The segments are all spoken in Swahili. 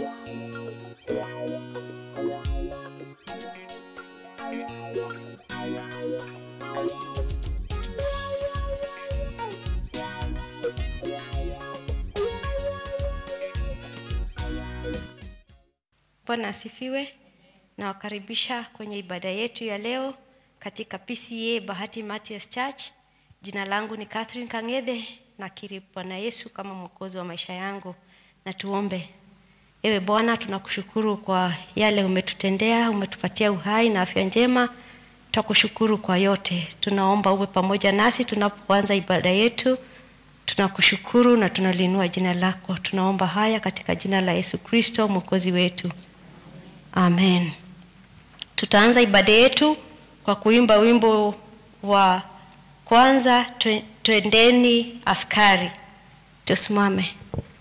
Bwana asifiwe. Nawakaribisha kwenye ibada yetu ya leo katika PCA Bahati Matias Church. Jina langu ni Catherine Kang'ethe, nakiri Bwana Yesu kama mwokozi wa maisha yangu. Na tuombe. Ewe Bwana, tunakushukuru kwa yale umetutendea, umetupatia uhai na afya njema. Tutakushukuru kwa yote. Tunaomba uwe pamoja nasi tunapoanza ibada yetu. Tunakushukuru na tunaliinua jina lako. Tunaomba haya katika jina la Yesu Kristo mwokozi wetu. Amen. Tutaanza ibada yetu kwa kuimba wimbo wa kwanza, twe- twendeni askari. Tusimame.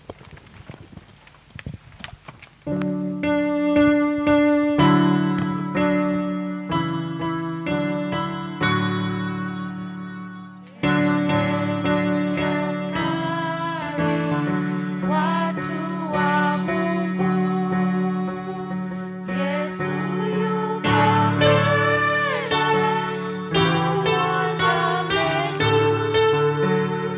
Watu wa Mungu, Yesu yuko mbele, tumwandame juu.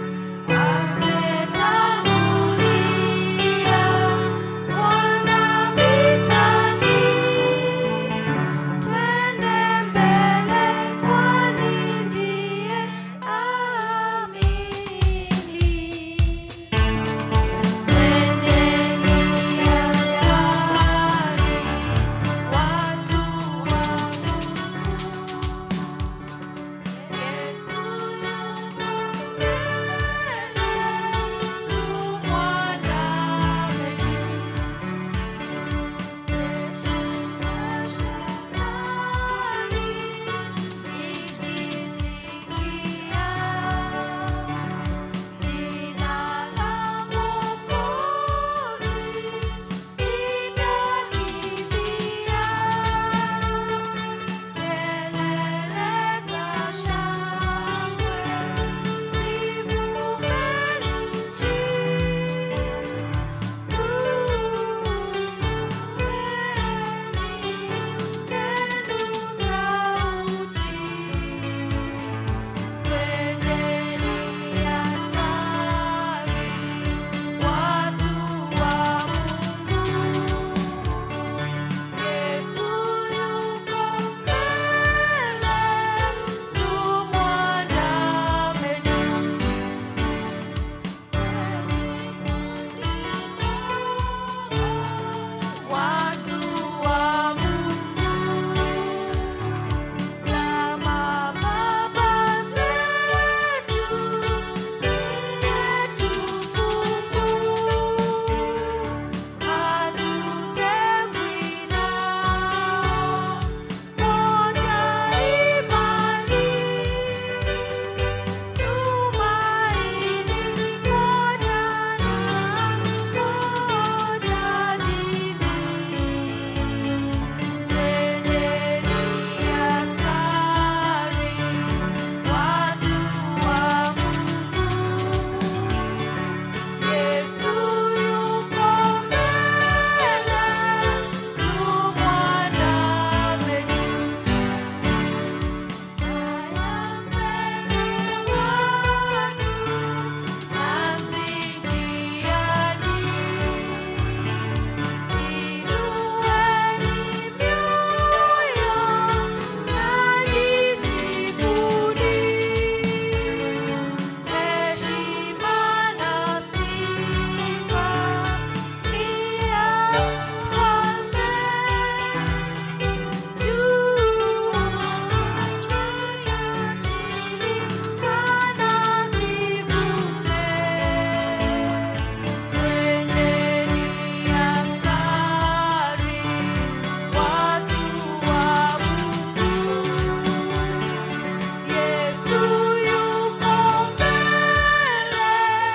Ametangulia, Bwana vitani. Twende mbele, kwani ndiye amini. Jina la Mwokozi litakimbia, kelele za shangwe zivume nchi. Tuweni zenu sauti Twendeni askari, watu wa Mungu. Yesu yuko mbele, tumwandame juu. Watu wa Mungu kama baba zetu yetufungu hatutengwi nao moja imani tumaini moja na moja dini Twendeni askari, watu wa Mungu. Yesu yuko mbele, tumwandame juu. Haya mbele watu, nasi njiani. Inueni mioyo na jisifuni, heshima na sifa ni ya Mfalme. Juu ya chini sana zivume Twendeni askari, watu wa Mungu. Yesu yuko mbele,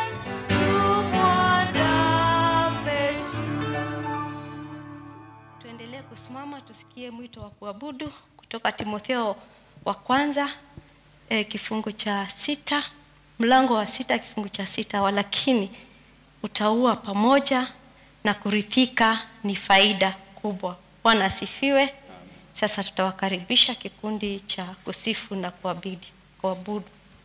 tumwandame juu. Tuendelee kusimama tusikie mwito wa kuabudu kutoka Timotheo wa kwanza eh, kifungu cha sita mlango wa sita kifungu cha sita walakini utaua pamoja na kurithika ni faida kubwa bwana asifiwe sasa tutawakaribisha kikundi cha kusifu na kuabidi kuabudu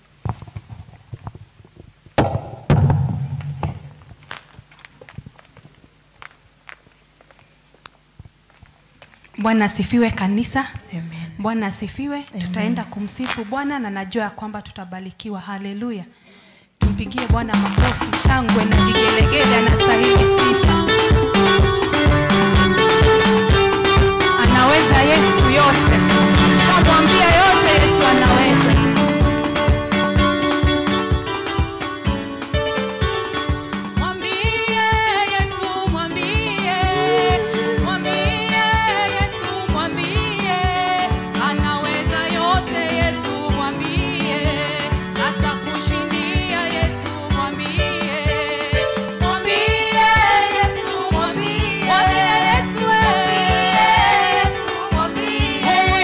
bwana asifiwe kanisa Amen. bwana asifiwe tutaenda kumsifu bwana na najua ya kwamba tutabarikiwa haleluya tumpigie bwana makofi shangwe na vigelegele anastahili sifa anaweza yesu yote shamwambia yote yesu anaweza Mwambie Yesu, mwambie, mwambie Yesu, mwambie, anaweza yote Yesu, mwambie, atakushindia Yesu, mwambie, mwambie Yesu, mwambie, mwambie Yesu, mwambie Yesu, mwambie,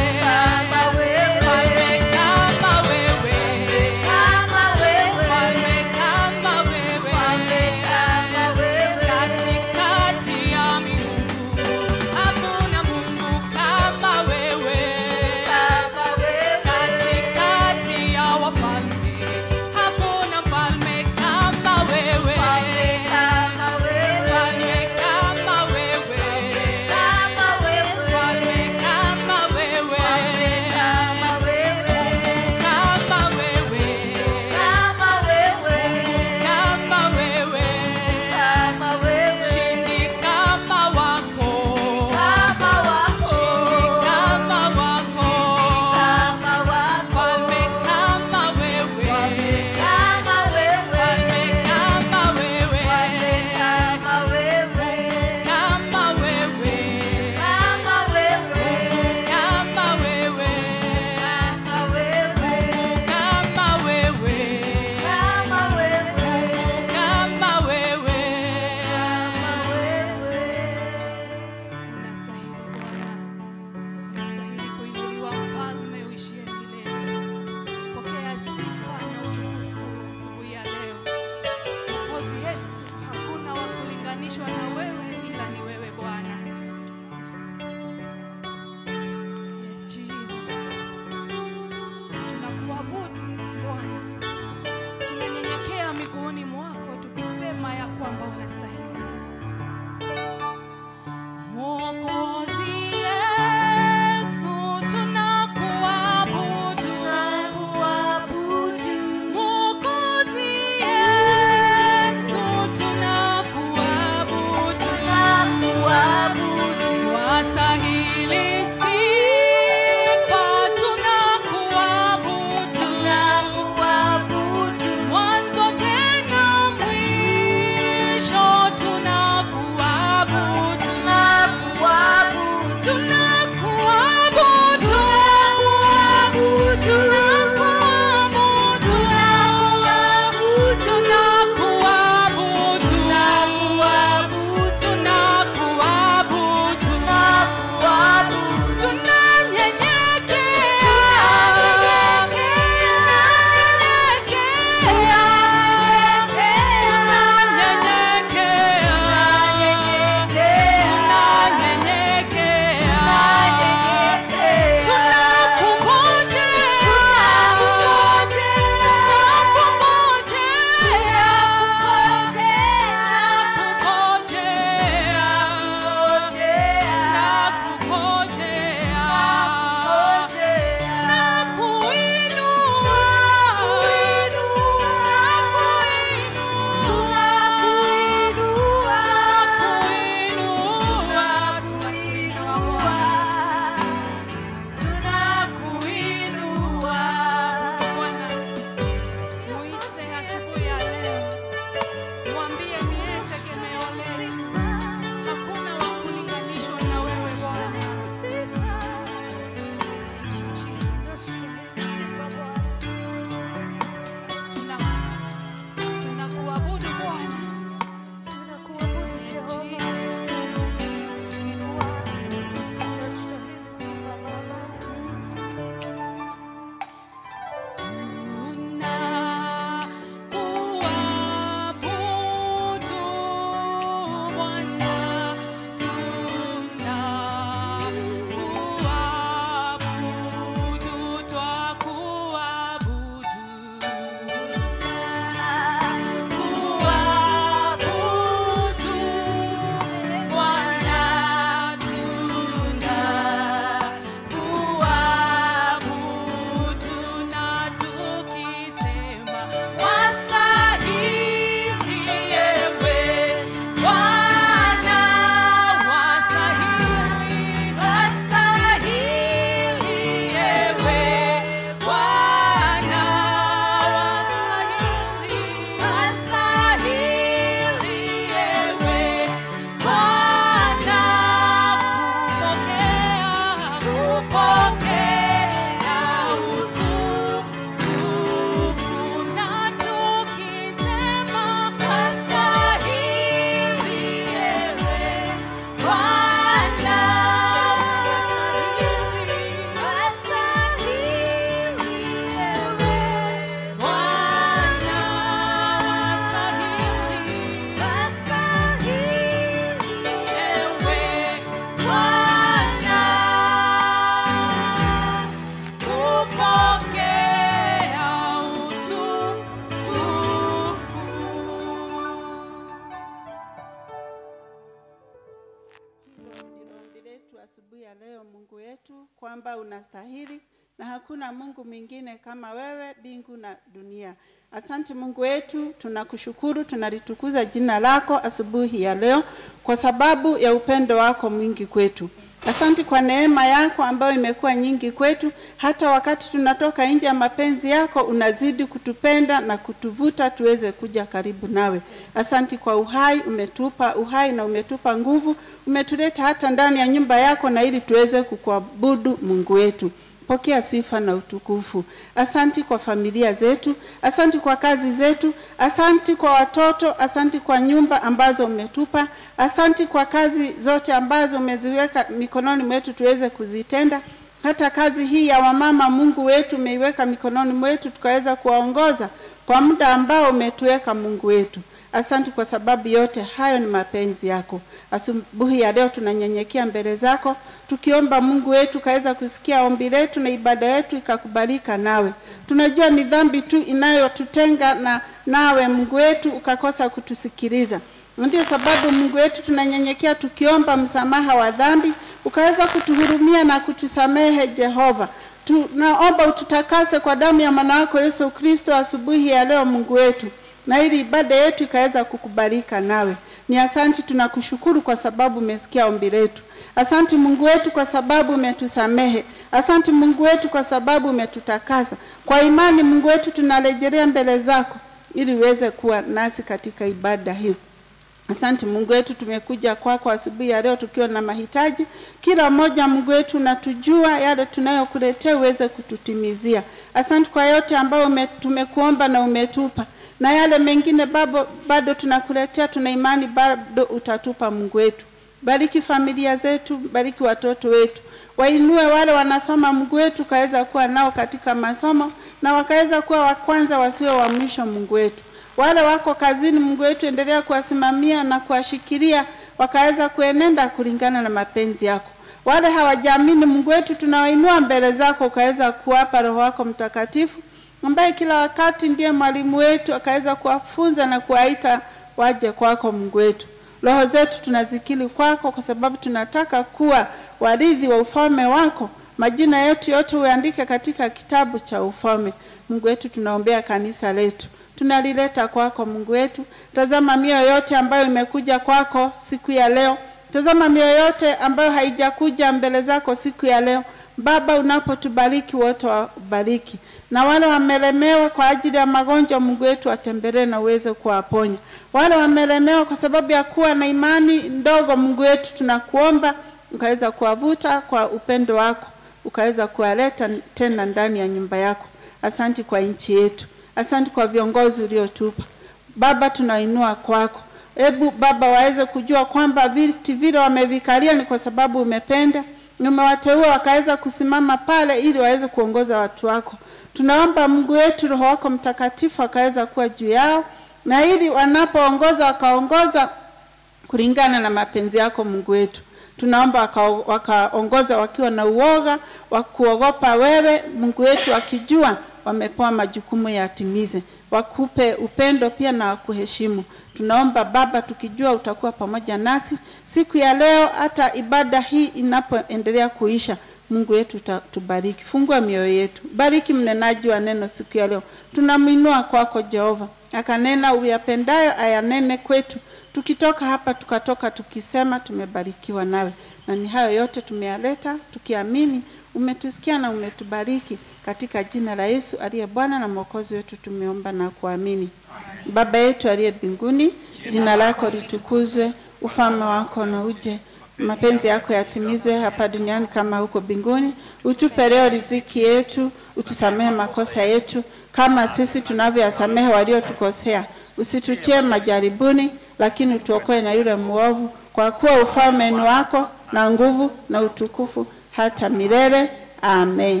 asubuhi ya leo, Mungu wetu, kwamba unastahili na hakuna Mungu mwingine kama wewe mbingu na dunia. Asante Mungu wetu, tunakushukuru, tunalitukuza jina lako asubuhi ya leo kwa sababu ya upendo wako mwingi kwetu. Asante kwa neema yako ambayo imekuwa nyingi kwetu, hata wakati tunatoka nje ya mapenzi yako unazidi kutupenda na kutuvuta tuweze kuja karibu nawe. Asante kwa uhai, umetupa uhai na umetupa nguvu, umetuleta hata ndani ya nyumba yako na ili tuweze kukuabudu Mungu wetu. Pokea sifa na utukufu. Asanti kwa familia zetu, asanti kwa kazi zetu, asanti kwa watoto, asanti kwa nyumba ambazo umetupa, asanti kwa kazi zote ambazo umeziweka mikononi mwetu tuweze kuzitenda. Hata kazi hii ya wamama, Mungu wetu, umeiweka mikononi mwetu tukaweza kuwaongoza kwa muda ambao umetuweka, Mungu wetu. Asante kwa sababu yote hayo ni mapenzi yako. Asubuhi ya leo tunanyenyekea mbele zako tukiomba Mungu wetu kaweza kusikia ombi letu na ibada yetu ikakubalika nawe. Tunajua ni dhambi tu inayotutenga na nawe Mungu wetu ukakosa kutusikiliza. Ndio sababu Mungu wetu tunanyenyekea tukiomba msamaha wa dhambi, ukaweza kutuhurumia na kutusamehe Jehova. Tunaomba ututakase kwa damu ya mwana wako Yesu Kristo asubuhi ya leo Mungu wetu na ili ibada yetu ikaweza kukubalika nawe. Ni asanti, tunakushukuru kwa sababu umesikia ombi letu. Asanti Mungu wetu kwa sababu umetusamehe. Asanti Mungu wetu kwa sababu umetutakasa. Kwa imani Mungu wetu tunarejelea mbele zako ili uweze kuwa nasi katika ibada hii. Asante Mungu wetu, tumekuja kwako asubuhi ya leo tukiwa na mahitaji. Kila mmoja Mungu wetu unatujua yale tunayokuletea uweze kututimizia. Asante kwa yote ambayo ume, tumekuomba na umetupa na yale mengine bado, bado tunakuletea, tuna imani bado utatupa Mungu wetu. Bariki familia zetu, bariki watoto wetu, wainue wale wanasoma Mungu wetu, kaweza kuwa nao katika masomo na wakaweza kuwa wa kwanza wasiwe wa mwisho Mungu wetu. Wale wako kazini Mungu wetu, endelea kuwasimamia na kuwashikilia, wakaweza kuenenda kulingana na mapenzi yako. Wale hawajaamini Mungu wetu, tunawainua mbele zako, ukaweza kuwapa Roho wako Mtakatifu ambaye kila wakati ndiye mwalimu wetu, akaweza kuwafunza na kuwaita waje kwako Mungu wetu. Roho zetu tunazikili kwako, kwa sababu tunataka kuwa warithi wa ufalme wako. Majina yetu yote uandike katika kitabu cha ufalme. Mungu wetu, tunaombea kanisa letu, tunalileta kwako Mungu wetu. Tazama mioyo yote ambayo imekuja kwako siku ya leo, tazama mioyo yote ambayo haijakuja mbele zako siku ya leo. Baba, unapotubariki wote wabariki, na wale wamelemewa kwa ajili ya magonjwa, Mungu wetu watembelee na uweze kuwaponya. Wale wamelemewa kwa sababu ya kuwa na imani ndogo, Mungu wetu tunakuomba ukaweza kuwavuta kwa upendo wako, ukaweza kuwaleta tena ndani ya nyumba yako. Asanti kwa nchi yetu, asanti kwa viongozi uliotupa Baba, tunainua kwako. Hebu Baba waweze kujua kwamba viti vile wamevikalia ni kwa sababu umependa umewateua wakaweza kusimama pale ili waweze kuongoza watu wako. Tunaomba Mungu wetu, Roho wako Mtakatifu akaweza kuwa juu yao, na ili wanapoongoza wakaongoza kulingana na mapenzi yako Mungu wetu. Tunaomba wakaongoza waka wakiwa na uoga wa kuogopa wewe Mungu wetu, wakijua wamepewa majukumu yatimize, wakupe upendo pia na wakuheshimu. Tunaomba Baba, tukijua utakuwa pamoja nasi siku ya leo, hata ibada hii inapoendelea kuisha. Mungu wetu tubariki, fungua mioyo yetu, bariki mnenaji wa neno siku ya leo. Tunamwinua kwako Jehova, akanena uyapendayo ayanene kwetu. Tukitoka hapa tukatoka tukisema tumebarikiwa nawe, na ni hayo yote tumeyaleta tukiamini umetusikia na umetubariki katika jina la Yesu aliye Bwana na Mwokozi wetu, tumeomba na kuamini. Baba yetu aliye mbinguni, jina lako litukuzwe, ufalme wako na uje, mapenzi yako yatimizwe hapa duniani kama huko mbinguni. Utupe leo riziki yetu, utusamehe makosa yetu kama sisi tunavyoyasamehe waliotukosea, usitutie majaribuni, lakini utuokoe na yule mwovu, kwa kuwa ufalme ni wako na nguvu na utukufu hata milele. Amen.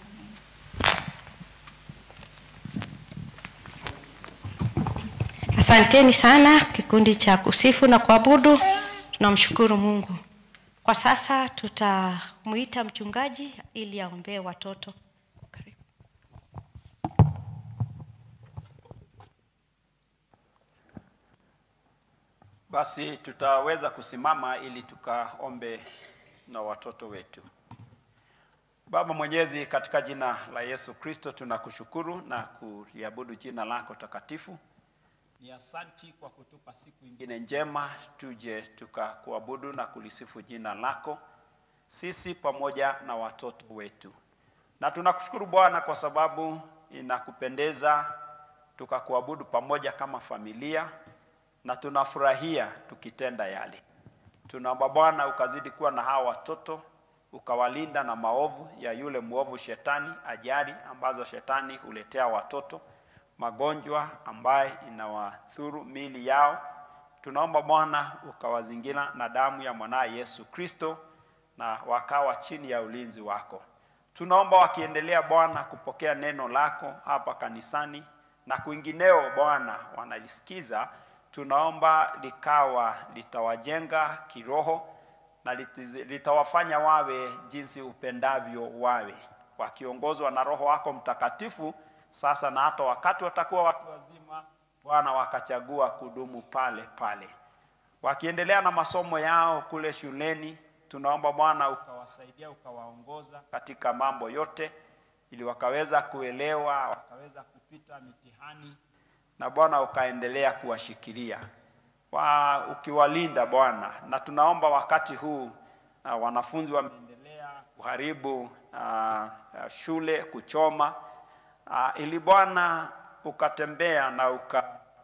Asanteni sana kikundi cha kusifu na kuabudu. Tunamshukuru Mungu. Kwa sasa tutamuita mchungaji ili aombee watoto. Karibu. Basi tutaweza kusimama ili tukaombe na watoto wetu. Baba Mwenyezi, katika jina la Yesu Kristo tunakushukuru na kuliabudu jina lako takatifu. Ni asanti kwa kutupa siku ingine njema tuje tukakuabudu na kulisifu jina lako, sisi pamoja na watoto wetu. Na tunakushukuru Bwana kwa sababu inakupendeza tukakuabudu pamoja kama familia, na tunafurahia tukitenda yale. Tunaomba Bwana ukazidi kuwa na hawa watoto, ukawalinda na maovu ya yule mwovu shetani, ajali ambazo shetani huletea watoto, magonjwa ambaye inawadhuru mili yao. Tunaomba Bwana ukawazingira na damu ya mwanaye Yesu Kristo, na wakawa chini ya ulinzi wako. Tunaomba wakiendelea Bwana kupokea neno lako hapa kanisani na kwingineo Bwana wanalisikiza, tunaomba likawa litawajenga kiroho na litiz- litawafanya wawe jinsi upendavyo wawe, wakiongozwa na Roho wako Mtakatifu sasa na hata wakati watakuwa watu wazima, Bwana wakachagua kudumu pale pale wakiendelea na masomo yao kule shuleni, tunaomba Bwana ukawasaidia ukawaongoza katika mambo yote, ili wakaweza kuelewa, wakaweza kupita mitihani, na Bwana ukaendelea kuwashikilia wa, ukiwalinda Bwana, na tunaomba wakati huu uh, wanafunzi wameendelea kuharibu uh, uh, shule, kuchoma uh, ili Bwana ukatembea na uka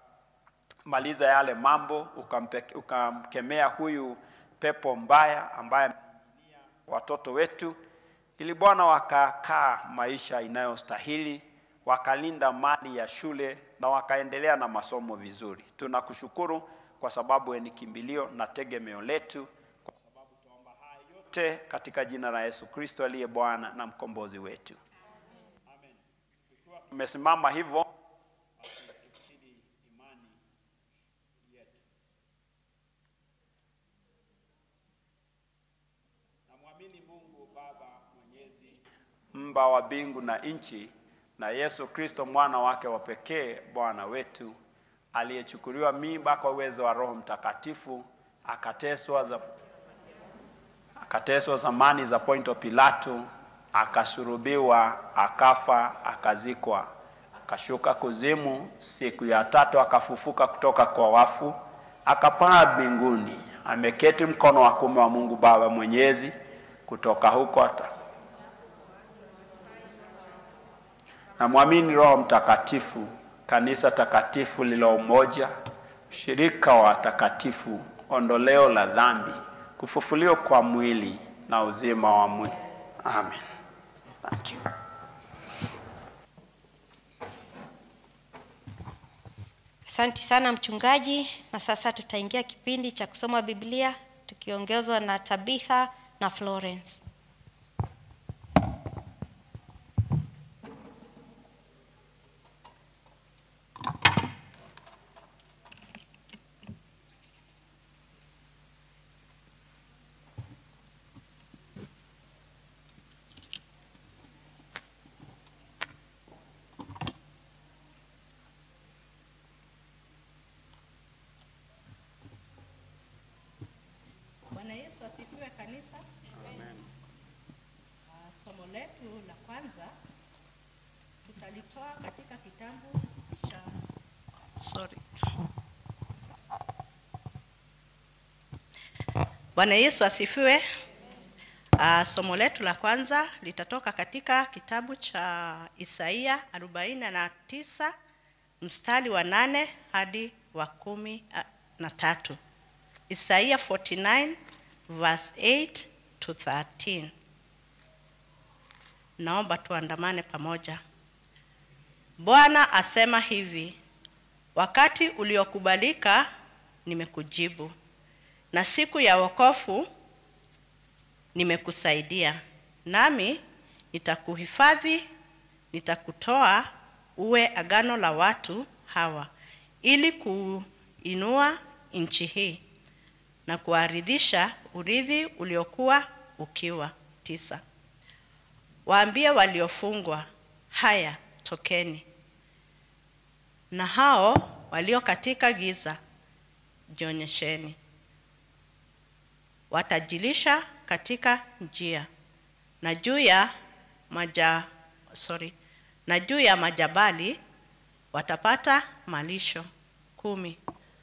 maliza yale mambo ukampe- ukamkemea huyu pepo mbaya ambaye ameingilia watoto wetu, ili Bwana wakakaa maisha inayostahili, wakalinda mali ya shule na wakaendelea na masomo vizuri. Tunakushukuru kwa sababu wewe ni kimbilio na tegemeo letu, kwa sababu tuomba haya yote katika jina la Yesu Kristo aliye Bwana na mkombozi wetu. Amen. Tukiwa tumesimama hivyo tukifikiri imani yetu. Namwamini Mungu Baba Mwenyezi, mba wa mbingu na nchi, na Yesu Kristo mwana wake wa pekee Bwana wetu, aliyechukuliwa mimba kwa uwezo wa Roho Mtakatifu, akateswa za akateswa zamani za Ponto Pilato, akasurubiwa, akafa, akazikwa, akashuka kuzimu, siku ya tatu akafufuka kutoka kwa wafu, akapaa mbinguni, ameketi mkono wa kuume wa Mungu Baba Mwenyezi. Kutoka huko ata namwamini Roho Mtakatifu, kanisa takatifu lilo umoja, ushirika wa watakatifu, ondoleo la dhambi, kufufuliwa kwa mwili na uzima wa mwili. Amen. Thank you. Asanti sana mchungaji, na sasa tutaingia kipindi cha kusoma Biblia tukiongozwa na Tabitha na Florence. Bwana Yesu asifiwe kanisa. Ah, somo letu la kwanza tutalitoa katika kitabu cha sorry. Bwana Yesu asifiwe. Uh, somo letu la kwanza litatoka katika kitabu cha Isaia arobaini na tisa mstari wa nane hadi wa kumi ah, na tatu. Isaiah 49 verse 8 to 13. Naomba tuandamane pamoja. Bwana asema hivi: wakati uliokubalika nimekujibu, na siku ya wokovu nimekusaidia, nami nitakuhifadhi, nitakutoa uwe agano la watu hawa, ili kuinua nchi hii na kuaridhisha urithi uliokuwa ukiwa. tisa. Waambie waliofungwa, haya tokeni, na hao walio katika giza jionyesheni. watajilisha katika njia na juu ya maja, sorry, na juu ya majabali watapata malisho kumi.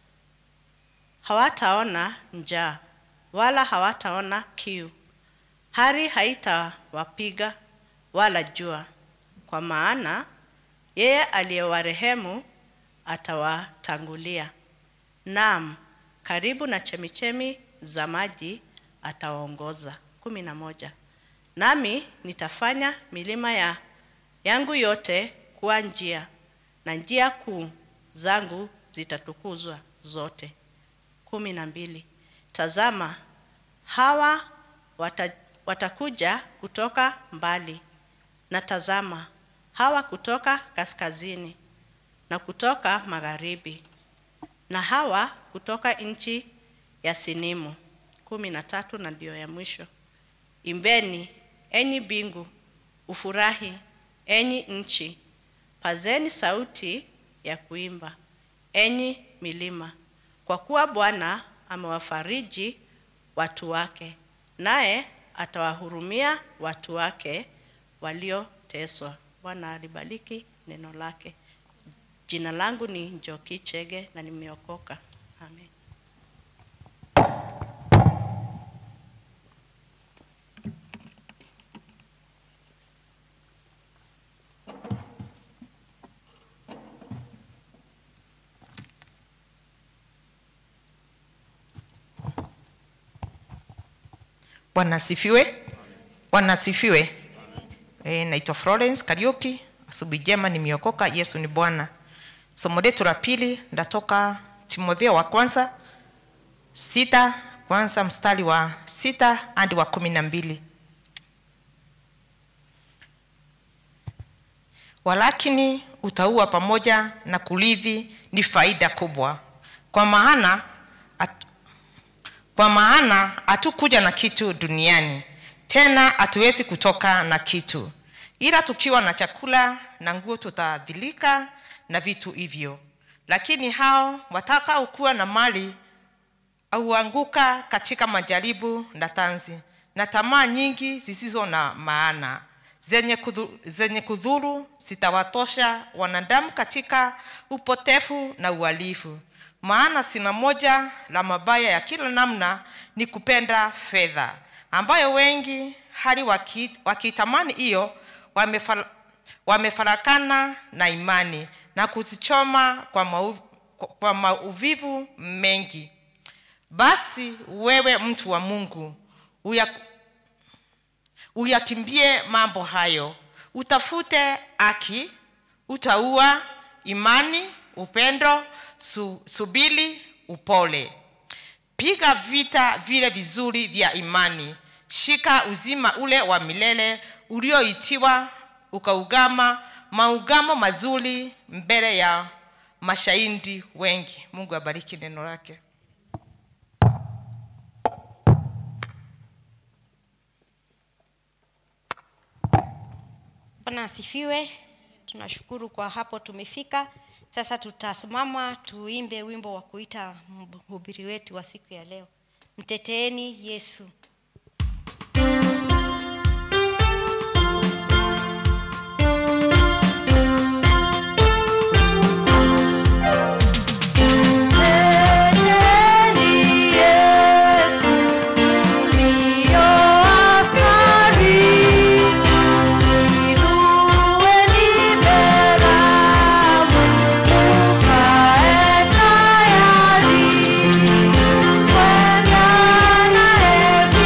Hawataona njaa wala hawataona kiu, hari haitawapiga wala jua, kwa maana yeye aliyewarehemu atawatangulia. Naam, karibu na chemichemi za maji atawaongoza. kumi na moja. Nami nitafanya milima ya yangu yote kuwa njia, na njia kuu zangu zitatukuzwa zote. kumi na mbili. Tazama, hawa wata, watakuja kutoka mbali, na tazama, hawa kutoka kaskazini na kutoka magharibi, na hawa kutoka nchi ya Sinimu. kumi na tatu, na ndio ya mwisho. Imbeni enyi mbingu, ufurahi enyi nchi, pazeni sauti ya kuimba enyi milima, kwa kuwa Bwana amewafariji watu wake, naye atawahurumia watu wake walioteswa. Bwana alibariki neno lake. Jina langu ni Njoki Chege na nimeokoka. Amen. Bwana asifiwe. Bwana asifiwe. E, naitwa Florence Kariuki. Asubuhi njema, nimeokoka. Yesu ni Bwana. Somo letu la pili ndatoka Timotheo wa kwanza sita kwanza mstari wa sita hadi wa kumi na mbili. Walakini utaua pamoja na kurithi ni faida kubwa, kwa maana at, kwa maana hatukuja na kitu duniani, tena hatuwezi kutoka na kitu, ila tukiwa na chakula na nguo tutaadhilika na vitu hivyo. Lakini hao watakaokuwa na mali auanguka katika majaribu na tanzi na tamaa nyingi zisizo na maana zenye, kudhu, zenye kudhuru zitawatosha wanadamu katika upotefu na uhalifu. Maana sina moja la mabaya ya kila namna ni kupenda fedha, ambayo wengi hali waki- wakiitamani hiyo wamefal- wamefarakana na imani na kuzichoma kwa, mau, kwa mauvivu mengi. Basi wewe mtu wa Mungu uya, uyakimbie mambo hayo, utafute haki, utaua, imani, upendo, su, subili, upole. Piga vita vile vizuri vya imani, shika uzima ule wa milele ulioitiwa, ukaugama maugamo mazuri mbele ya mashahidi wengi. Mungu abariki neno lake. Bwana asifiwe. Tunashukuru kwa hapo tumefika. Sasa tutasimama tuimbe wimbo wa kuita mhubiri wetu wa siku ya leo. Mteteeni Yesu. Tayari, kwenda naye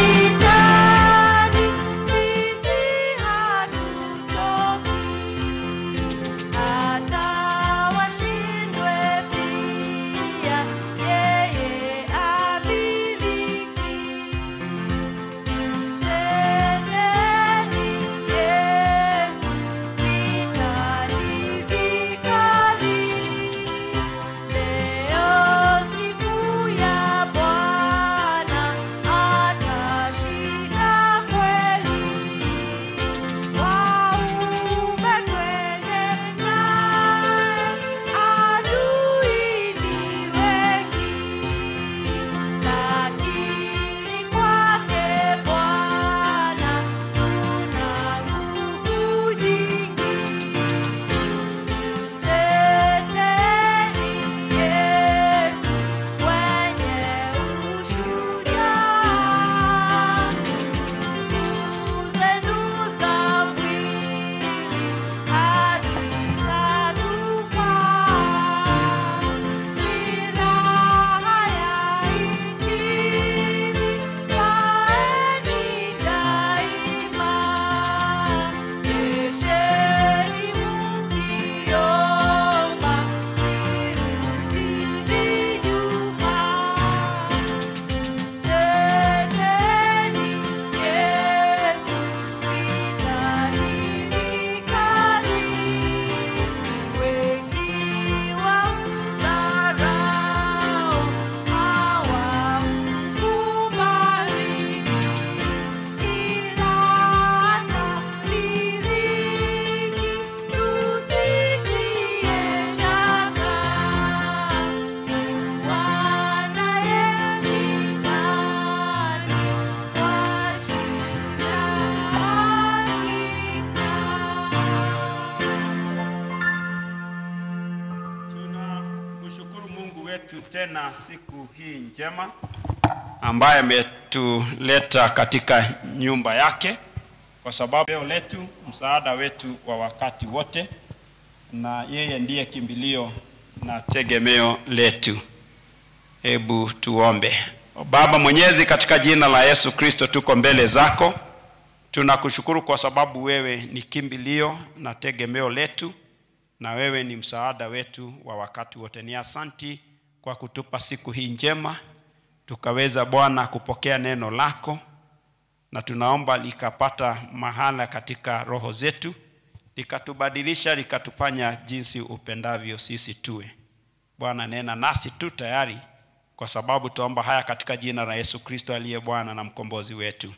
wetu tena siku hii njema ambaye ametuleta katika nyumba yake, kwa sababu leo letu msaada wetu wa wakati wote, na yeye ndiye kimbilio na tegemeo letu. Hebu tuombe. Baba Mwenyezi, katika jina la Yesu Kristo tuko mbele zako, tunakushukuru kwa sababu wewe ni kimbilio na tegemeo letu na wewe ni msaada wetu wa wakati wote. Ni asanti kwa kutupa siku hii njema, tukaweza Bwana kupokea neno lako, na tunaomba likapata mahala katika roho zetu, likatubadilisha, likatufanya jinsi upendavyo sisi tuwe. Bwana, nena nasi tu tayari, kwa sababu tuomba haya katika jina la Yesu Kristo aliye Bwana na mkombozi wetu.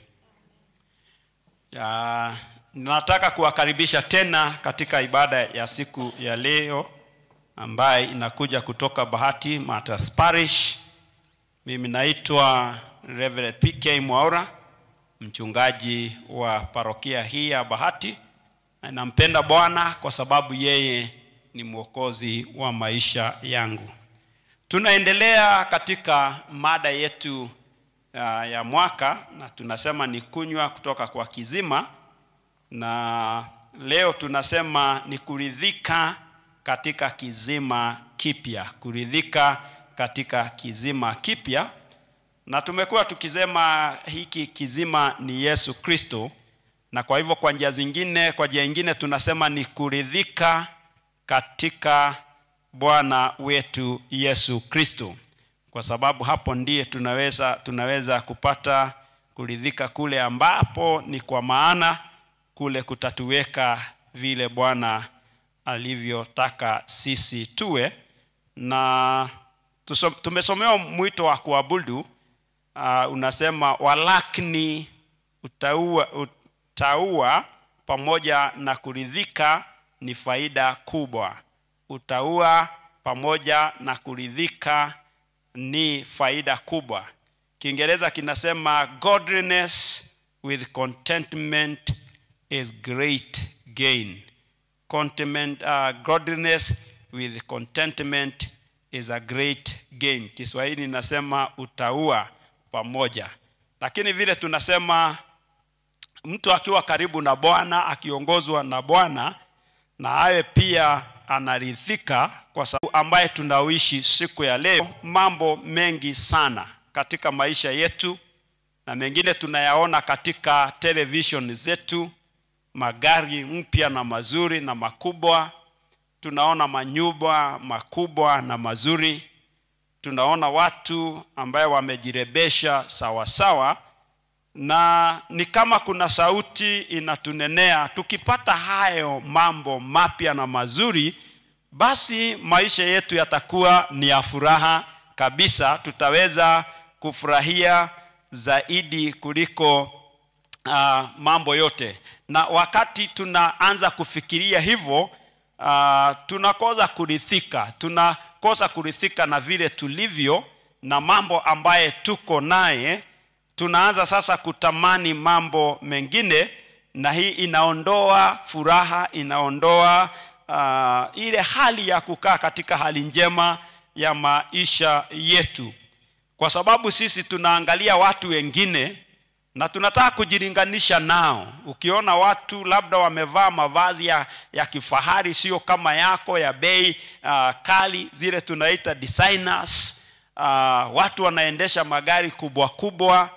Ya, nataka kuwakaribisha tena katika ibada ya siku ya leo ambaye inakuja kutoka Bahati Matters Parish. Mimi naitwa Reverend PK Mwaura, mchungaji wa parokia hii ya Bahati. Na nampenda Bwana kwa sababu yeye ni mwokozi wa maisha yangu. Tunaendelea katika mada yetu uh, ya mwaka na tunasema ni kunywa kutoka kwa kizima, na leo tunasema ni kuridhika katika kizima kipya, kuridhika katika kizima kipya, na tumekuwa tukisema hiki kizima ni Yesu Kristo, na kwa hivyo kwa njia zingine, kwa njia nyingine tunasema ni kuridhika katika Bwana wetu Yesu Kristo, kwa sababu hapo ndiye tunaweza tunaweza kupata kuridhika kule ambapo ni kwa maana kule kutatuweka vile Bwana alivyotaka sisi tuwe. Na tuso, tumesomewa mwito wa kuabudu uh, unasema walakini utaua, utaua pamoja na kuridhika ni faida kubwa. Utaua pamoja na kuridhika ni faida kubwa. Kiingereza kinasema godliness with contentment is great gain. Contentment, uh, godliness with contentment is a great gain. Kiswahili inasema utaua pamoja, lakini vile tunasema mtu akiwa karibu na Bwana, akiongozwa na Bwana, na awe pia anaridhika, kwa sababu ambaye tunaishi siku ya leo, mambo mengi sana katika maisha yetu, na mengine tunayaona katika television zetu, magari mpya na mazuri na makubwa, tunaona manyumba makubwa na mazuri, tunaona watu ambaye wamejirebesha sawa sawa, na ni kama kuna sauti inatunenea, tukipata hayo mambo mapya na mazuri, basi maisha yetu yatakuwa ni ya furaha kabisa, tutaweza kufurahia zaidi kuliko uh, mambo yote. Na wakati tunaanza kufikiria hivyo uh, tunakosa kuridhika, tunakosa kuridhika na vile tulivyo na mambo ambaye tuko naye tunaanza sasa kutamani mambo mengine, na hii inaondoa furaha, inaondoa uh, ile hali ya kukaa katika hali njema ya maisha yetu, kwa sababu sisi tunaangalia watu wengine na tunataka kujilinganisha nao. Ukiona watu labda wamevaa mavazi ya, ya kifahari, sio kama yako ya bei uh, kali, zile tunaita designers. Uh, watu wanaendesha magari kubwa kubwa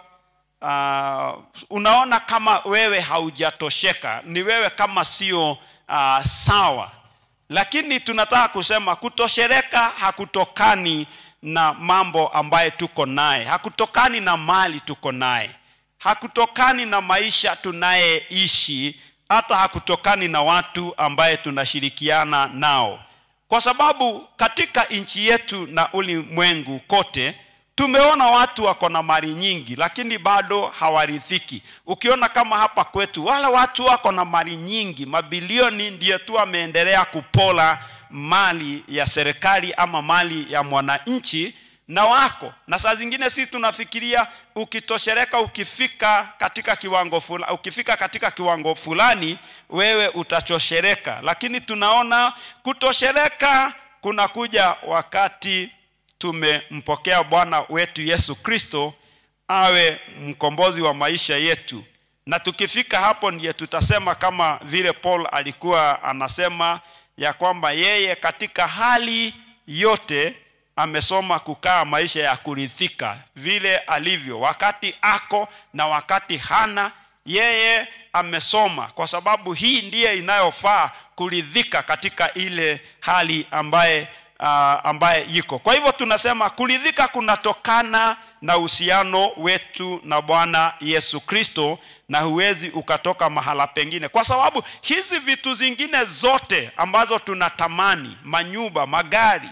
uh, unaona kama wewe haujatosheka, ni wewe kama sio uh, sawa. Lakini tunataka kusema kutoshereka hakutokani na mambo ambaye tuko naye, hakutokani na mali tuko naye, hakutokani na maisha tunayeishi, hata hakutokani na watu ambaye tunashirikiana nao, kwa sababu katika nchi yetu na ulimwengu kote tumeona watu wako na mali nyingi lakini bado hawaridhiki. Ukiona kama hapa kwetu, wale watu wako na mali nyingi, mabilioni, ndiyo tu wameendelea kupola mali ya serikali ama mali ya mwananchi na wako na saa zingine sisi tunafikiria ukitoshereka, ukifika katika kiwango fulani, ukifika katika kiwango fulani wewe utachoshereka, lakini tunaona kutoshereka kunakuja wakati tumempokea bwana wetu yesu kristo awe mkombozi wa maisha yetu na tukifika hapo ndiye tutasema kama vile paul alikuwa anasema ya kwamba yeye katika hali yote amesoma kukaa maisha ya kurithika vile alivyo wakati ako na wakati hana yeye amesoma kwa sababu hii ndiye inayofaa kuridhika katika ile hali ambaye uh, ambaye iko kwa hivyo tunasema kuridhika kunatokana na uhusiano wetu na bwana yesu kristo na huwezi ukatoka mahala pengine kwa sababu hizi vitu zingine zote ambazo tunatamani manyumba magari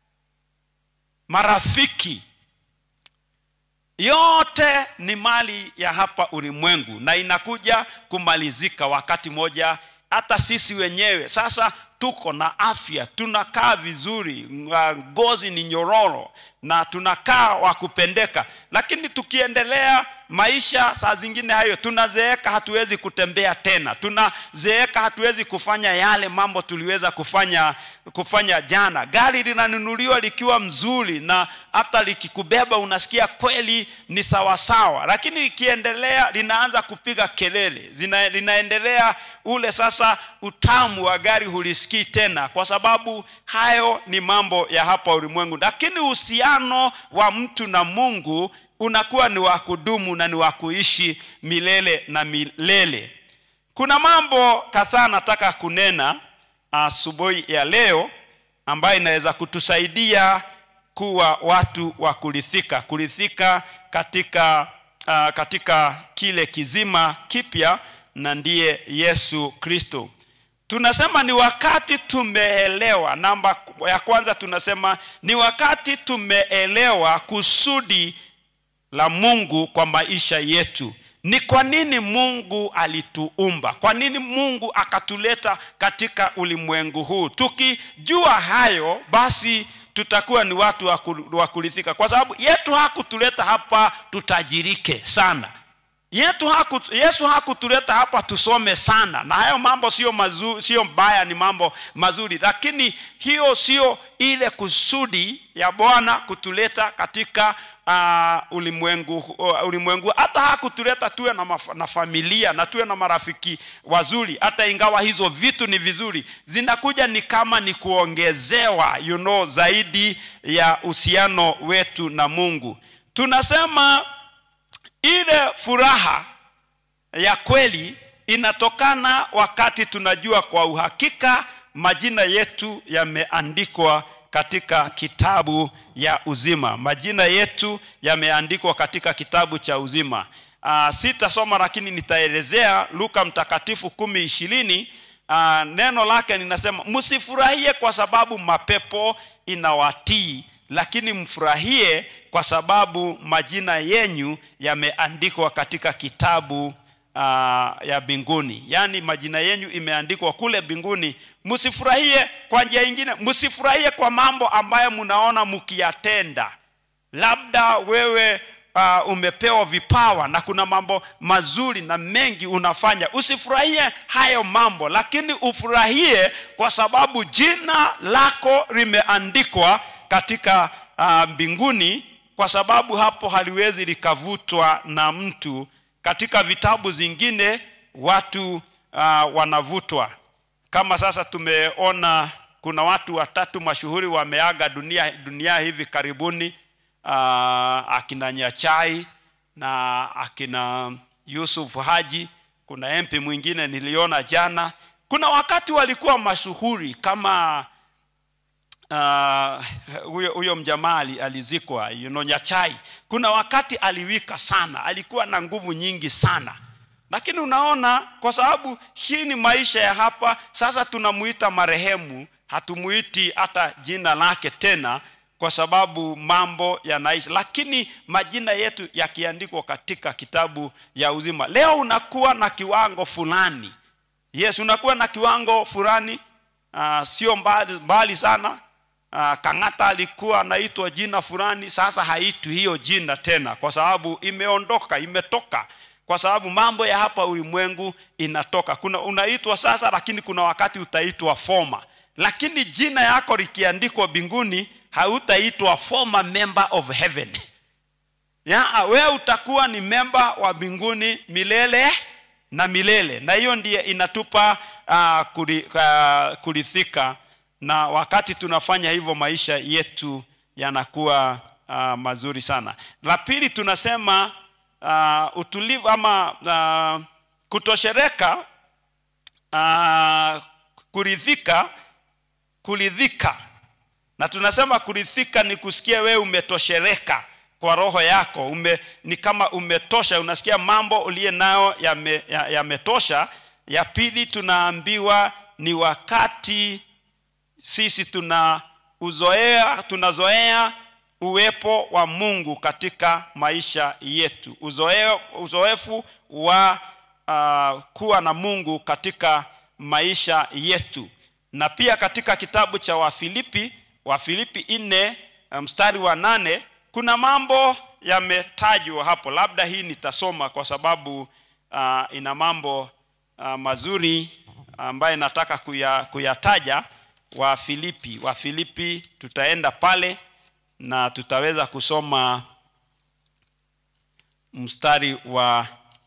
marafiki yote ni mali ya hapa ulimwengu na inakuja kumalizika wakati moja hata sisi wenyewe sasa tuko na afya tunakaa vizuri nga- ngozi ni nyororo na tunakaa wa kupendeka lakini tukiendelea maisha saa zingine hayo tunazeeka hatuwezi kutembea tena tunazeeka hatuwezi kufanya yale mambo tuliweza kufanya kufanya jana gari linanunuliwa likiwa mzuri na hata likikubeba unasikia kweli ni sawasawa lakini likiendelea linaanza kupiga kelele Zina, linaendelea ule sasa utamu wa gari hulisikii tena kwa sababu hayo ni mambo ya hapa ulimwengu lakini uhusiano wa mtu na mungu unakuwa ni wa kudumu na ni wa kuishi milele na milele kuna mambo kadhaa nataka kunena asubuhi ya leo ambayo inaweza kutusaidia kuwa watu wa kurithika kurithika katika uh, katika kile kizima kipya na ndiye yesu kristo tunasema ni wakati tumeelewa namba ya kwanza tunasema ni wakati tumeelewa kusudi la mungu kwa maisha yetu ni kwa nini mungu alituumba kwa nini mungu akatuleta katika ulimwengu huu tukijua hayo basi tutakuwa ni watu wa ku- wa kurithika kwa sababu yetu hakutuleta hapa tutajirike sana yetu haku, yesu hakutuleta hapa tusome sana na hayo mambo sio mazuri sio mbaya ni mambo mazuri lakini hiyo sio ile kusudi ya bwana kutuleta katika uh, ulimwengu uh, ulimwengu hata hakutuleta tuwe na, maf- na familia na tuwe na marafiki wazuri hata ingawa hizo vitu ni vizuri zinakuja ni kama ni kuongezewa you know, zaidi ya uhusiano wetu na mungu tunasema ile furaha ya kweli inatokana wakati tunajua kwa uhakika majina yetu yameandikwa katika kitabu ya uzima majina yetu yameandikwa katika kitabu cha uzima uh, sitasoma lakini nitaelezea luka mtakatifu kumi ishirini uh, neno lake linasema msifurahie kwa sababu mapepo inawatii lakini mfurahie kwa sababu majina yenyu yameandikwa katika kitabu uh, ya mbinguni yaani majina yenyu imeandikwa kule mbinguni msifurahie kwa njia ingine msifurahie kwa mambo ambayo mnaona mkiyatenda labda wewe uh, umepewa vipawa na kuna mambo mazuri na mengi unafanya usifurahie hayo mambo lakini ufurahie kwa sababu jina lako limeandikwa katika uh, mbinguni kwa sababu hapo haliwezi likavutwa na mtu katika vitabu zingine watu uh, wanavutwa kama sasa tumeona kuna watu watatu mashuhuri wameaga dunia, dunia hivi karibuni uh, akina nyachai na akina yusuf haji kuna mp mwingine niliona jana kuna wakati walikuwa mashuhuri kama ah, huyo huyo mjamaa ali- alizikwa you know, nyachai kuna wakati aliwika sana alikuwa na nguvu nyingi sana lakini unaona kwa sababu hii ni maisha ya hapa sasa tunamuita marehemu hatumuiti hata jina lake tena kwa sababu mambo yanaisha lakini majina yetu yakiandikwa katika kitabu ya uzima leo unakuwa na kiwango fulani yes unakuwa na kiwango fulani uh, sio mbali, mbali sana uh, kang'ata alikuwa anaitwa jina fulani sasa haitwi hiyo jina tena kwa sababu imeondoka imetoka kwa sababu mambo ya hapa ulimwengu inatoka kuna unaitwa sasa lakini kuna wakati utaitwa foma lakini jina yako likiandikwa mbinguni hautaitwa former member of heaven ya wewe utakuwa ni memba wa mbinguni milele na milele na hiyo ndiye inatupa uh, kuri, uh, kurithika na wakati tunafanya hivyo maisha yetu yanakuwa uh, mazuri sana la pili tunasema uh, utulivu ama uh, kutoshereka uh, kuridhika kuridhika na tunasema kuridhika ni kusikia wewe umetoshereka kwa roho yako ume, ni kama umetosha unasikia mambo uliye nayo yametosha ya, yametosha. ya pili tunaambiwa ni wakati sisi tuna uzoea tunazoea uwepo wa mungu katika maisha yetu uzoe, uzoefu wa uh, kuwa na mungu katika maisha yetu na pia katika kitabu cha wafilipi wafilipi nne mstari wa nane kuna mambo yametajwa hapo labda hii nitasoma kwa sababu uh, ina mambo uh, mazuri ambaye nataka kuya, kuyataja wa filipi wa filipi tutaenda pale na tutaweza kusoma mstari wa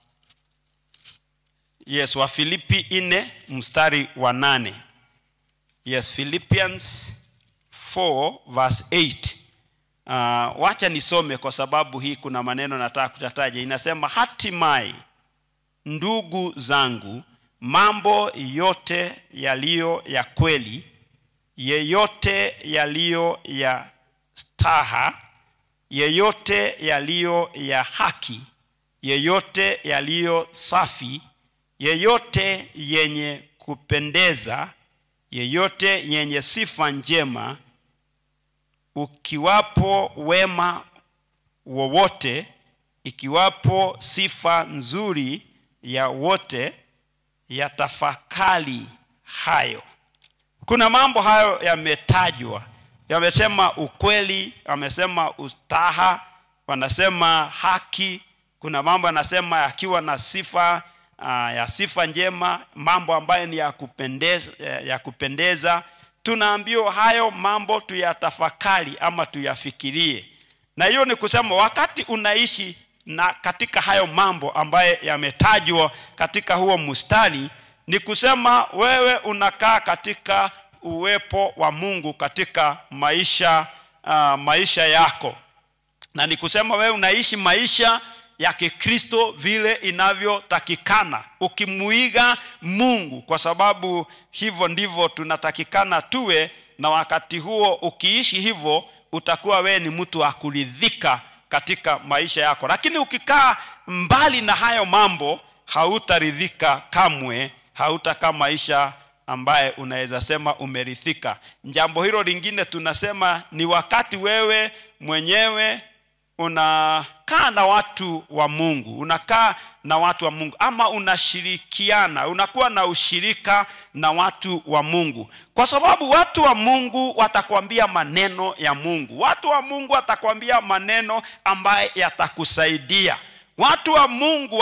yes wa filipi nne mstari wa nane yes philippians 4 verse 8 uh, wacha nisome kwa sababu hii kuna maneno nataka kutataja inasema hatimaye ndugu zangu mambo yote yaliyo ya kweli yeyote yaliyo ya staha yeyote yaliyo ya haki yeyote yaliyo safi yeyote yenye kupendeza yeyote yenye sifa njema ukiwapo wema wowote ikiwapo sifa nzuri ya wote yatafakari hayo kuna mambo hayo yametajwa yamesema ukweli amesema ustaha wanasema haki kuna mambo yanasema yakiwa na sifa uh, ya sifa njema mambo ambayo ni ya kupendeza, ya kupendeza tunaambiwa hayo mambo tuyatafakari ama tuyafikirie na hiyo ni kusema wakati unaishi na katika hayo mambo ambaye yametajwa katika huo mstari ni kusema wewe unakaa katika uwepo wa mungu katika maisha uh, maisha yako na ni kusema wewe unaishi maisha ya kikristo vile inavyotakikana ukimuiga mungu kwa sababu hivyo ndivyo tunatakikana tuwe na wakati huo ukiishi hivyo utakuwa wewe ni mtu wa kuridhika katika maisha yako lakini ukikaa mbali na hayo mambo hautaridhika kamwe hautakaa maisha ambaye unaweza sema umerithika jambo hilo lingine tunasema ni wakati wewe mwenyewe unakaa na watu wa mungu unakaa na watu wa mungu ama unashirikiana unakuwa na ushirika na watu wa mungu kwa sababu watu wa mungu watakwambia maneno ya mungu watu wa mungu watakwambia maneno ambaye yatakusaidia watu wa mungu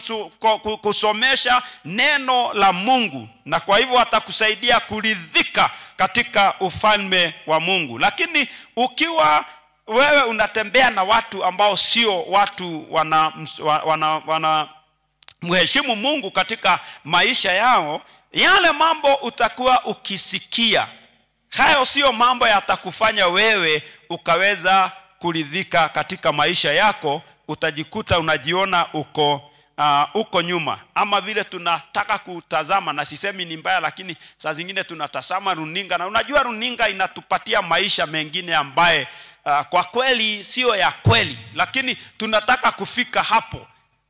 watakusomesha neno la mungu na kwa hivyo watakusaidia kuridhika katika ufalme wa mungu lakini ukiwa wewe unatembea na watu ambao sio watu wana, wana, wana mheshimu mungu katika maisha yao yale mambo utakuwa ukisikia hayo sio mambo yatakufanya wewe ukaweza kuridhika katika maisha yako utajikuta unajiona uko uh, uko nyuma ama vile tunataka kutazama na sisemi ni mbaya lakini saa zingine tunatazama runinga na unajua runinga inatupatia maisha mengine ambaye uh, kwa kweli sio ya kweli lakini tunataka kufika hapo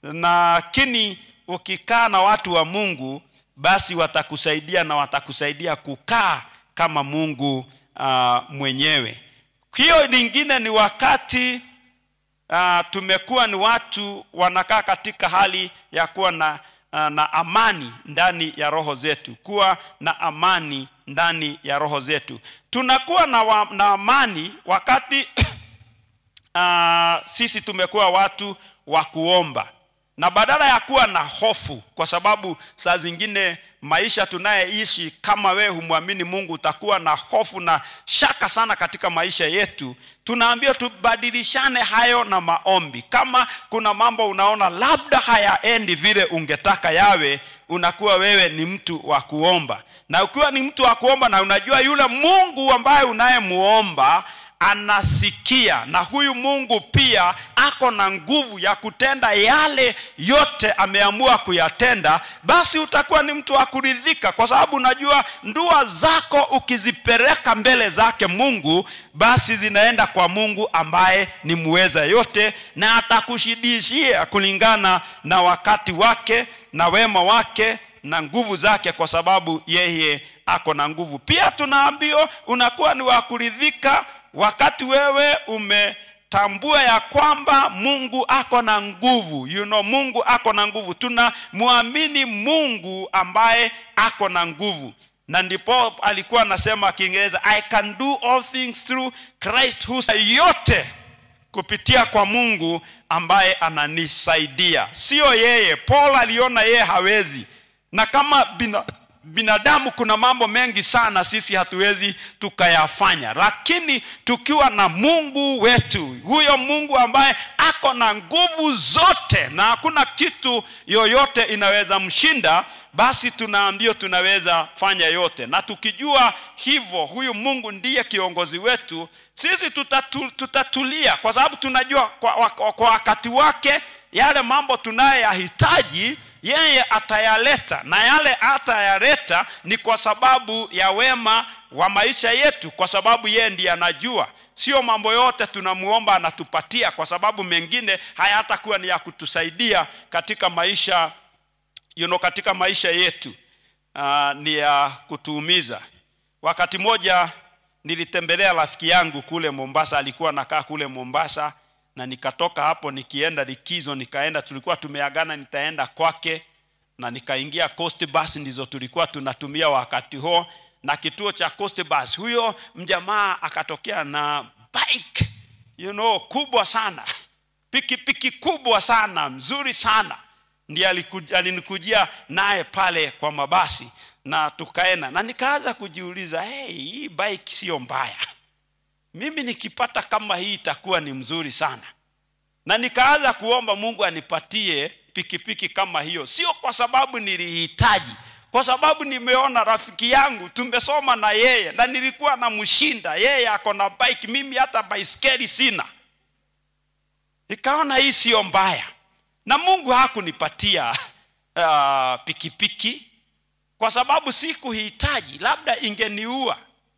lakini ukikaa na watu wa mungu basi watakusaidia na watakusaidia kukaa kama mungu uh, mwenyewe hiyo lingine ni wakati uh, tumekuwa ni watu wanakaa katika hali ya kuwa na, uh, na amani ndani ya roho zetu kuwa na amani ndani ya roho zetu tunakuwa na, wa, na amani wakati uh, sisi tumekuwa watu wa kuomba na badala ya kuwa na hofu kwa sababu saa zingine maisha tunayeishi kama wewe humwamini mungu utakuwa na hofu na shaka sana katika maisha yetu tunaambiwa tubadilishane hayo na maombi kama kuna mambo unaona labda hayaendi vile ungetaka yawe unakuwa wewe ni mtu wa kuomba na ukiwa ni mtu wa kuomba na unajua yule mungu ambaye unayemuomba anasikia na huyu mungu pia ako na nguvu ya kutenda yale yote ameamua kuyatenda basi utakuwa ni mtu wa kuridhika kwa sababu unajua ndua zako ukizipeleka mbele zake mungu basi zinaenda kwa mungu ambaye ni muweza yote na atakushidishia kulingana na wakati wake na wema wake na nguvu zake kwa sababu yeye ako na nguvu pia tunaambiwa unakuwa ni wa kuridhika wakati wewe umetambua ya kwamba mungu ako na nguvu you know, mungu ako na nguvu tunamwamini mungu ambaye ako na nguvu na ndipo alikuwa anasema kiingereza i can do all things through christ who yote kupitia kwa mungu ambaye ananisaidia sio yeye paul aliona yeye hawezi na kama bina, binadamu kuna mambo mengi sana sisi hatuwezi tukayafanya lakini tukiwa na mungu wetu huyo mungu ambaye ako na nguvu zote na hakuna kitu yoyote inaweza mshinda basi tunaambio tunaweza fanya yote na tukijua hivyo huyu mungu ndiye kiongozi wetu sisi tutatu, tutatulia kwa sababu tunajua kwa, kwa, kwa wakati wake yale mambo tunayoyahitaji yeye atayaleta na yale atayaleta ni kwa sababu ya wema wa maisha yetu kwa sababu yeye ndiye anajua sio mambo yote tunamuomba anatupatia kwa sababu mengine hayatakuwa ni ya kutusaidia katika maisha you know, katika maisha yetu uh, ni ya kutuumiza wakati moja nilitembelea rafiki yangu kule mombasa alikuwa nakaa kule mombasa na nikatoka hapo nikienda likizo nikaenda tulikuwa tumeagana nitaenda kwake na nikaingia coast bus ndizo tulikuwa tunatumia wakati huo na kituo cha coast bus huyo mjamaa akatokea na bike you know kubwa sana pikipiki kubwa sana mzuri sana ndiye alinikujia naye pale kwa mabasi na tukaenda na nikaanza kujiuliza hey, hii bike sio mbaya mimi nikipata kama hii itakuwa ni mzuri sana na nikaanza kuomba mungu anipatie pikipiki kama hiyo sio kwa sababu nilihitaji kwa sababu nimeona rafiki yangu tumesoma na yeye na nilikuwa namshinda yeye ako na bike mimi hata baiskeli sina nikaona hii sio mbaya na mungu hakunipatia uh, pikipiki kwa sababu sikuhitaji labda ingeniua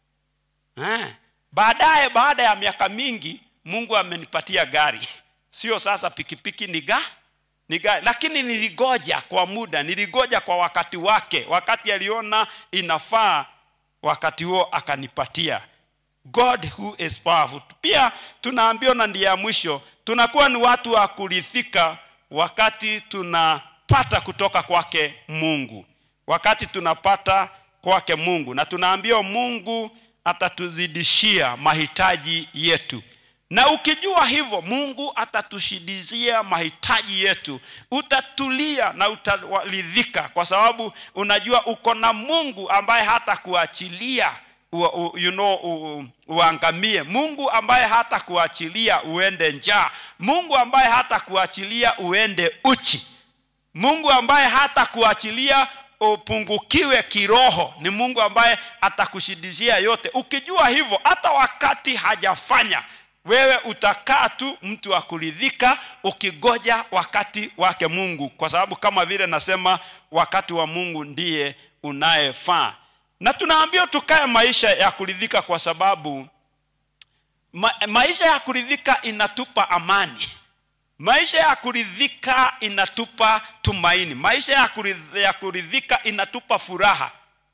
eh. baadaye baada ya miaka mingi mungu amenipatia gari sio sasa pikipiki ni ga ni gari lakini niligoja kwa muda niligoja kwa wakati wake wakati aliona inafaa wakati huo akanipatia god who is powerful pia tunaambiwa na ndiye ya mwisho tunakuwa ni watu wa kurithika wakati tunapata kutoka kwake mungu wakati tunapata kwake mungu na tunaambiwa mungu atatuzidishia mahitaji yetu na ukijua hivyo mungu atatushidizia mahitaji yetu utatulia na utaridhika kwa sababu unajua uko na mungu ambaye hata kuachilia u, u, you know, u, uangamie mungu ambaye hata kuachilia uende njaa mungu ambaye hata kuachilia uende uchi mungu ambaye hata kuachilia upungukiwe kiroho ni mungu ambaye atakushidishia yote ukijua hivyo hata wakati hajafanya wewe utakaa tu mtu wa kuridhika ukigoja wakati wake mungu kwa sababu kama vile nasema wakati wa mungu ndiye unayefaa na tunaambiwa tukae maisha ya kuridhika kwa sababu ma, maisha ya kuridhika inatupa amani maisha ya kuridhika inatupa tumaini maisha ya kuridhika, ya kuridhika inatupa furaha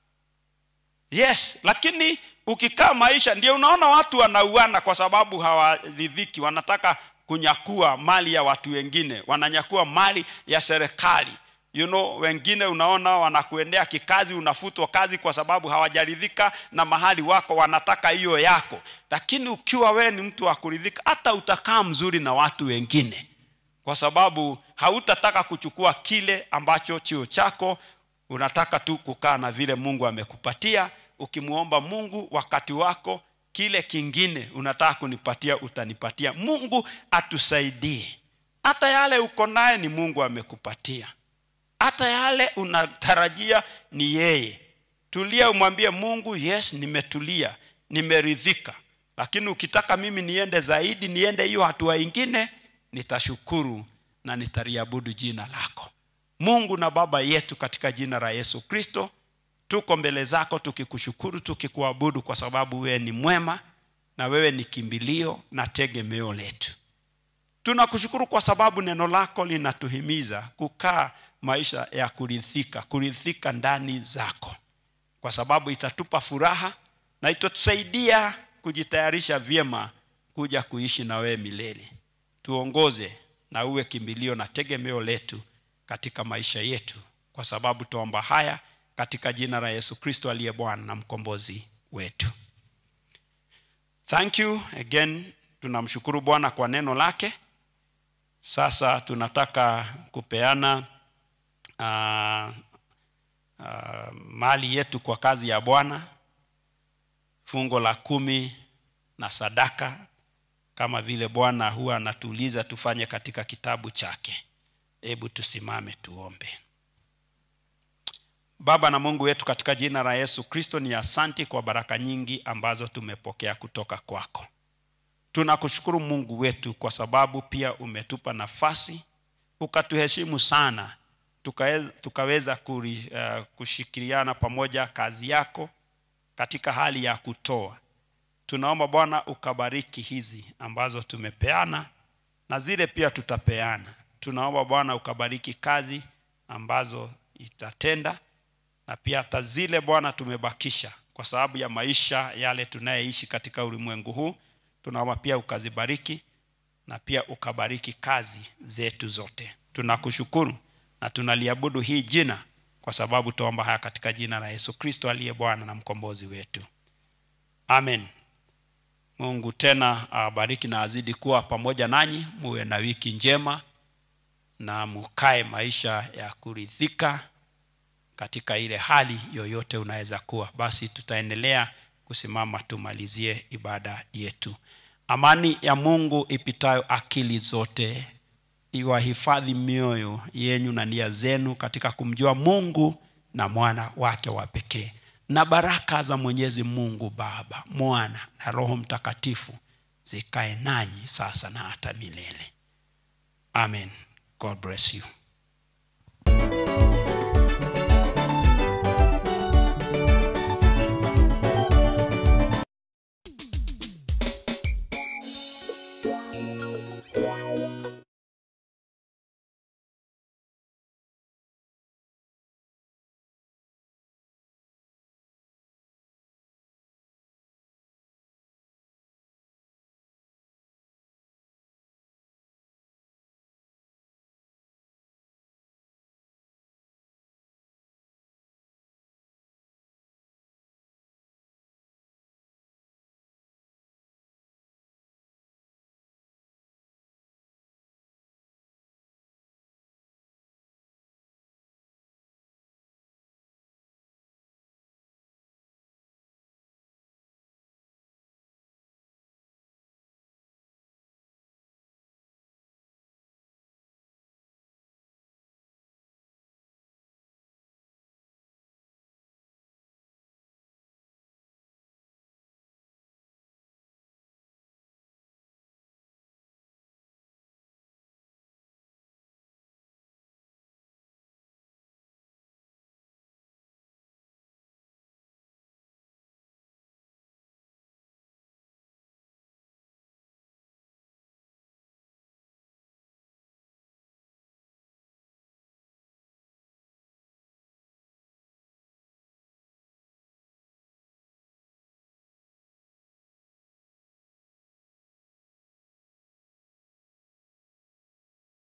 yes lakini ukikaa maisha ndio unaona watu wanauana kwa sababu hawaridhiki wanataka kunyakua mali ya watu wengine wananyakua mali ya serikali you know wengine unaona wanakuendea kikazi unafutwa kazi kwa sababu hawajaridhika na mahali wako wanataka hiyo yako lakini ukiwa wewe ni mtu wa kuridhika hata utakaa mzuri na watu wengine kwa sababu hautataka kuchukua kile ambacho chio chako unataka tu kukaa na vile mungu amekupatia ukimwomba mungu wakati wako kile kingine unataka kunipatia utanipatia mungu atusaidie hata yale uko naye ni mungu amekupatia hata yale unatarajia ni yeye tulia umwambie mungu yes nimetulia nimeridhika lakini ukitaka mimi niende zaidi niende hiyo hatua ingine nitashukuru na nitaliabudu jina lako mungu na baba yetu katika jina la yesu kristo tuko mbele zako tukikushukuru tukikuabudu kwa sababu wewe ni mwema na wewe ni kimbilio na tegemeo letu tunakushukuru kwa sababu neno lako linatuhimiza kukaa maisha ya kuridhika kuridhika ndani zako kwa sababu itatupa furaha na itatusaidia kujitayarisha vyema kuja kuishi na wewe milele tuongoze na uwe kimbilio na tegemeo letu katika maisha yetu kwa sababu tuomba haya katika jina la yesu kristo aliye bwana na mkombozi wetu thank you again tunamshukuru bwana kwa neno lake sasa tunataka kupeana uh, uh, mali yetu kwa kazi ya bwana fungo la kumi na sadaka kama vile bwana huwa anatuuliza tufanye katika kitabu chake hebu tusimame tuombe baba na mungu wetu katika jina la yesu kristo ni asanti kwa baraka nyingi ambazo tumepokea kutoka kwako tunakushukuru mungu wetu kwa sababu pia umetupa nafasi ukatuheshimu sana tukaweza, tukaweza kuri, uh, kushikiliana pamoja kazi yako katika hali ya kutoa tunaomba bwana ukabariki hizi ambazo tumepeana na zile pia tutapeana tunaomba bwana ukabariki kazi ambazo itatenda na pia hata zile bwana tumebakisha kwa sababu ya maisha yale tunayeishi katika ulimwengu huu tunaomba pia ukazibariki na pia ukabariki kazi zetu zote tunakushukuru na tunaliabudu hii jina kwa sababu tuomba haya katika jina la yesu kristo aliye bwana na mkombozi wetu amen mungu tena awabariki na azidi kuwa pamoja nanyi muwe na wiki njema na mukae maisha ya kuridhika katika ile hali yoyote unaweza kuwa basi tutaendelea kusimama tumalizie ibada yetu amani ya mungu ipitayo akili zote iwahifadhi mioyo yenyu na nia zenu katika kumjua mungu na mwana wake wa pekee na baraka za mwenyezi mungu baba mwana na roho mtakatifu zikae nanyi sasa na hata milele amen god bless you